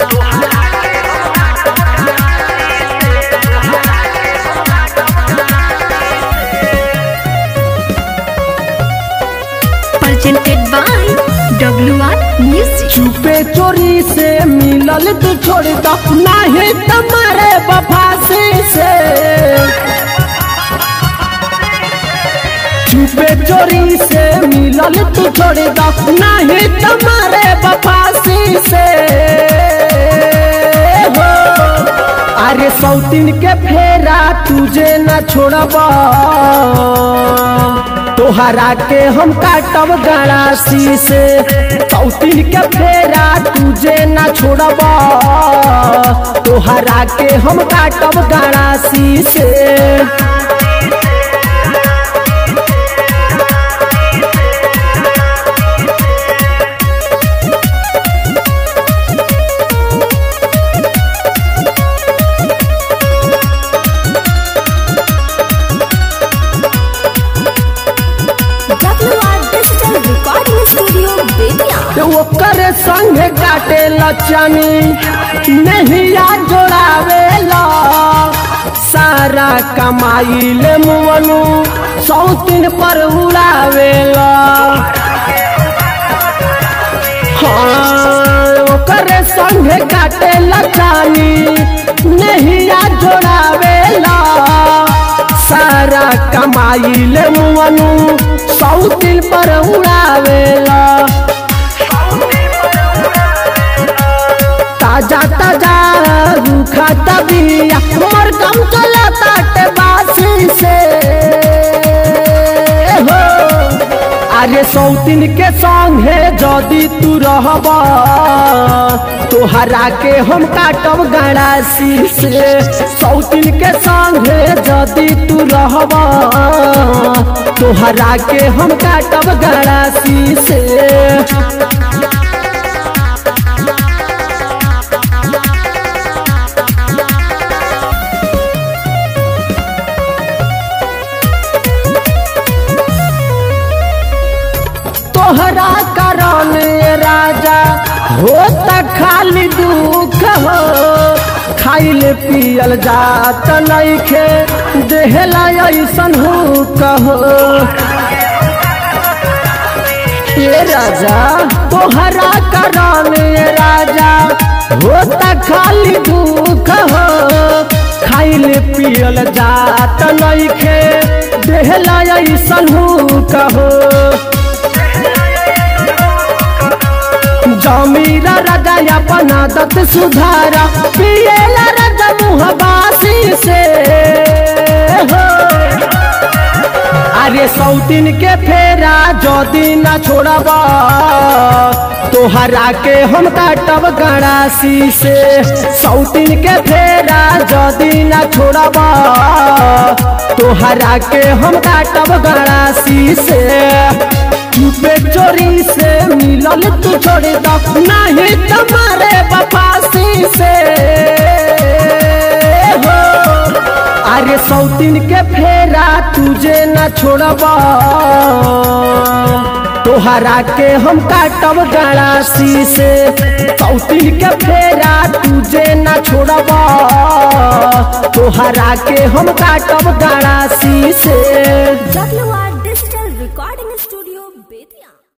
presented by WR Music. चुपे चोरी से मिलल तू छोड़ दो नहीं तुम्हारे बफासी से चुपे चोरी से मिलल तू छोड़ दो नहीं तुम्हारे बफासी से हो अरे सौतीन के फेरा तुझे न छोड़बा तोहरा के हम काटब गड़ासी से सौतीन के फेरा तुझे न छोड़बा तोहरा के हम काटब गड़ासी से WR Digital Recording Studio, Betia. तो ओकर संग काटे लचनी नहीं जोड़ावे ला सारा कमाई ले मुअनु सौतीन पर उड़ावे ला हाँ ओकर संग काटे लचनी नहीं जोड़ावे ला सारा कमाई ले मुअनु सौतीन पर उड़ावे ला ताजा ताजा रूखा तबिया मोर कम चला ताटे बासी से हो अरे सौतीन के संग है जदी तू रहबा तोहरा के हम काटब गड़ासी से सौतीन के संग है जदी तू रहबा तोहरा के हम काटब गड़ासी से तोहरा कारण राजा होता खाली दुख हो खाइल पियल जात नइखे देहला ऐसन हो कहो ये राजा तोहरा कारण राजा होता खाली दुख हो खाइल पियल जात नइखे देहला ऐसन हो कहो जमीरा राजा अपन आदत सुधारा पिएला राजा मुहबासी से हो अरे सौतीन के फेरा जदी न छोड़बा तोहरा के हम काटब गड़ासी से सौतीन के फेरा जदी न छोड़बा तोहरा के हम काटब गड़ासी से चुपे चोरी से मिलल तू छोड़ दो नहीं तुम्हारे बपासी से हो अरे सौतीन के फेरा तुझे न छोड़बा तोहरा के हम काटब गड़ासी से सौतीन के फेरा तुझे न छोड़बा तोहरा के हम काटब गड़ासी से WR